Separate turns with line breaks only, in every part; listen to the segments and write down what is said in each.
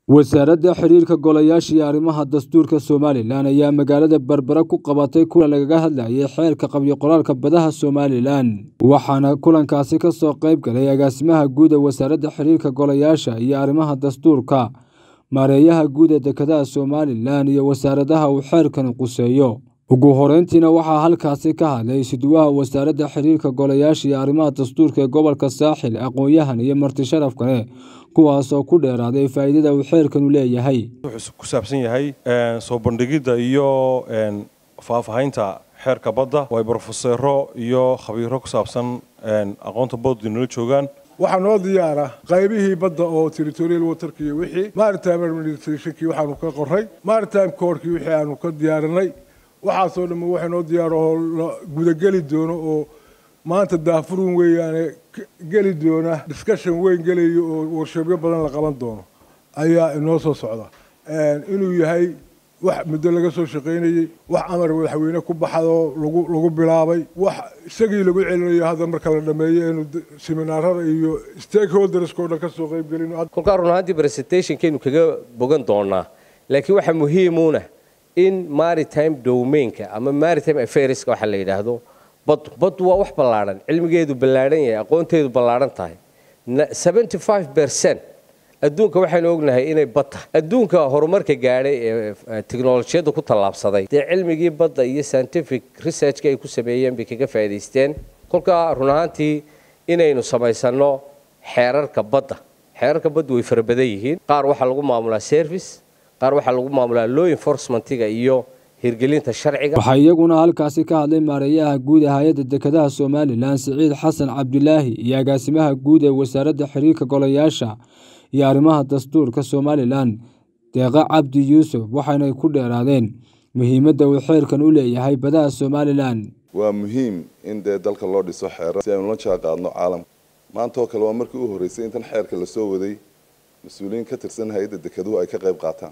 wasaaradda xiriirka golayaasha iyo arrimaha dastuurka somalilan ayaa magaalada berbera ku qabatay kulan lagaga hadlayay xeerka qabyo qoraalka badaha somalilan waxaana kulankaasi ka soo qayb galay agaasimaha guud ee wasaaradda xiriirka golayaasha iyo arrimaha dastuurka maareeyaha guud ee dekedaha somalilan iyo wasaaradaha uu xeerkani quseeyo ugu horeyntiina waxaa halkaasi ka hadlay isuduwaha wasaaradda xiriirka golayaasha iyo arrimaha dastuurka ee gobolka saaxil aqoon-yahan iyo marti sharaf kale kuwaasoo ku dheeraaday faa'iidada uu xeerkanu leeyahay
wuxuu ku saabsan yahay soo bandhigidda iyo faahfaahinta xeerka badda oo ay brofeseero iyo khabiiro ku saabsan aqoonta baddu nala joogaan
waxaa noo diyaara qaybihii badda oo territorial waterka iyo wixii maritime administrationkii waxaanu ka qoray maritime courtkii wixii aanu ka diyaarinay waxaasoo dhamma waxa noo diyaar oo la gudageli doono oo maanta daafurun weeyaane geli doona discussion weyn gelayo oo warshabyo badan la qaban doono ayaa inoo soo socda inuu yahay wax muddo laga soo shaqaynayey wax amar madaxweyne ku baxadoo lagu lagu bilaabay wax isagii lagu celinayo hadda marka la dhameeyo inu seminaarada iyo stakeholdersko dhan kasoo qaybgelin
kolkaa run ahaantii presentationkeenu kaga bogan doonaa laakiin waxaa muhiimuuna in maritime domainka ama maritime affairska waxaa la yidhaahdo baddu baddu waa wax ballaadhan cilmigeedu ballaadhan yahay aqoonteedu ballaadhan tahay seventy five percent adduunka waxaynu ognahay inay bad tahay adduunka horumarka gaadhay ee teknolojiyadda ku tallaabsaday dee cilmigii badda iyo scientific researchka ay ku sameeyeen bay kaga faa'idaysteen kolkaa run ahaantii inaynu samaysanno xeerarka badda xeerarka baddu way fara badan yihiin qaar waxaa lagu maamulaa service qaar waxaa lagu maamulaa law enforcementiga iyo hirgelinta sharciga
waxaa iyaguna halkaasi ka hadlay maareeyaha guud ee hay-adda dekedaha somalilan siciid xasan cabdilaahi iyo agaasimaha guud ee wasaaradda xiriirka golayaasha iyo arrimaha dastuurka somalilan deeqa cabdi yuusuf waxaynay ku dheeraadeen muhiimadda uu xeerkan u leeyahay badaha somalilan
waa muhiim in dee dalka loo dhiso xeerar si aynu la jaan qaadno caalamka maanta oo kale waa markii u horreysay intan xeerka lasoo waday mas-uuliyiin ka tirsan hay-adda dekeduhu ay ka qayb qaataan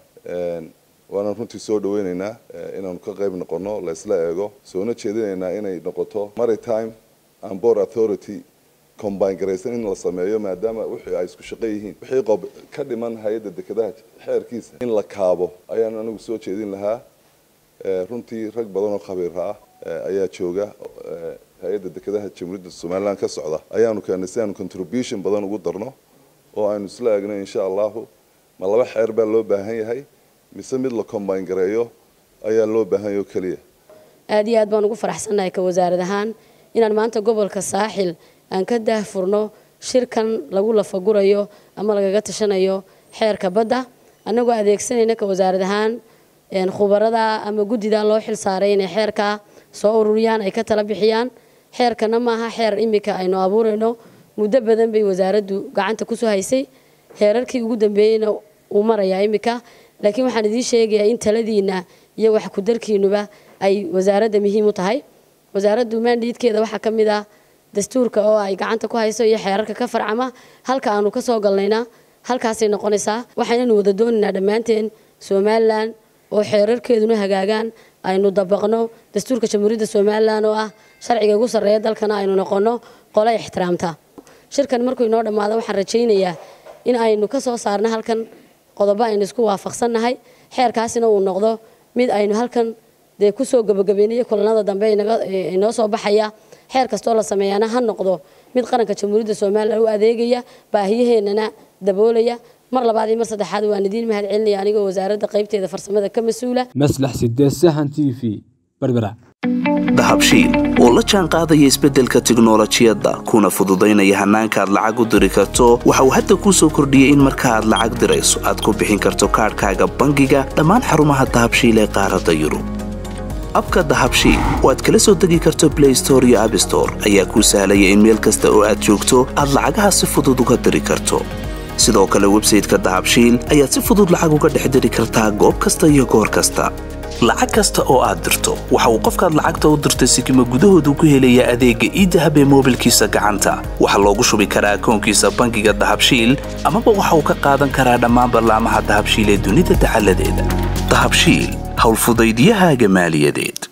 waana runtii soo dhaweyneynaa inaanu ka qayb noqono la isla eego soona jeedinaynaa inay noqoto maritime and board authority combine garaysan in la sameeyo maadaama wixii ay isku shaqo yihiin wixii qob ka dhiman hay-adda dekedaha xeerkiisa in la kaabo ayaan anigu soo jeedin lahaa runtii rag badan oo khabiira ah ayaa jooga hay-adda dekedaha jamhuuriyadda somalilan ka socda ayaanu keenay si aanu contribution badan ugu darno oo aynu isla eegno insha allahu ma laba xeer baa loo baahan yahay mise mid la combine gareeyo ayaa loo baahan yahay oo keliya
aada iyo aad baan ugu faraxsannahay ka wasaarad ahaan inaan maanta gobolka saaxil aan ka daahfurno shirkan lagu lafagurayo ama lagaga tashanayo xeerka badda annagoo adeegsanayna ka wasaarad ahaan khubarada ama guddida loo xil saaray inay xeerkaa soo ururiyaan ay ka tala bixiyaan xeerkana maaha xeer imika aynu abuurayno muddo badan bay wasaaraddu gacanta kusoo haysay heerarkii ugu dambeeyeyna uu marayaa imika laakiin waxaan idiin sheegayaa in taladiina iyo wax ku-darkiinuba ay wasaaradda muhiim u tahay wasaaraddu maandhiidkeeda waxaa ka mid ah dastuurka oo ay gacanta ku hayso iyo xeerarka ka farcama halka aanu ka soo galnayna halkaasay noqonaysaa waxaynanu wada doonaynaa dhammaanteen somalilan oo xeerarkeeduna hagaagaan aynu dabaqno dastuurka jamhuuriyadda somalilan oo ah sharciga ugu sarreeya dalkana aynu noqonno qole ixtiraamta shirkan markuu inoo dhammaado waxaan rajaynayaa in aynu ka soo saarno halkan qodobo aynu isku waafaqsannahay xeerkaasina uu noqdo mid aynu halkan dee kusoo gabagabaynayo kulanada dambe inoo soo baxaya xeer kastoo la sameeyaana ha noqdo mid qaranka jamhuuriyadda somalilan u adeegaya baahiyaheenana daboolaya mar labaad iyo mar saddexaad waan idiin mahad celinaya anigoo wasaaradda qaybteeda farsamada ka mas-uula
maslax sidee sahan t v berbera
dahabshiil oo la jaan qaadaya isbeddelka tiknolojiyadda kuna fududaynaya hannaanka aad lacag u diri karto waxa uu hadda kuu soo kordhiyey in marka aad lacag dirayso aad ku bixin karto kaadhkaaga bangiga dhammaan xarumaha dahabshiil ee qaaradda yurub abka dahabshiil oo aad kala soo degi karto blay store iyo abstore ayaa kuu sahlaya in meel kasta oo aad joogto aad lacagaha si fudud uga diri karto sidoo kale websayteka dahabshiil ayaad si fudud lacag uga dhex diri kartaa goob kasta iyo goor kasta lacag kasta oo aad dirto waxa uu qofkaad lacagta u dirtay sikima gudahoodu ku helayaa adeegga iidahab ee moobilkiisa gacanta waxaa loogu shubi karaa akoonkiisa bangiga dahabshiil amaba waxa uu ka qaadan karaa dhammaan ballaamaha dahabshiil ee dunida dacaladeeda dahabshiil howlfudaydyahaaga maaliyadeed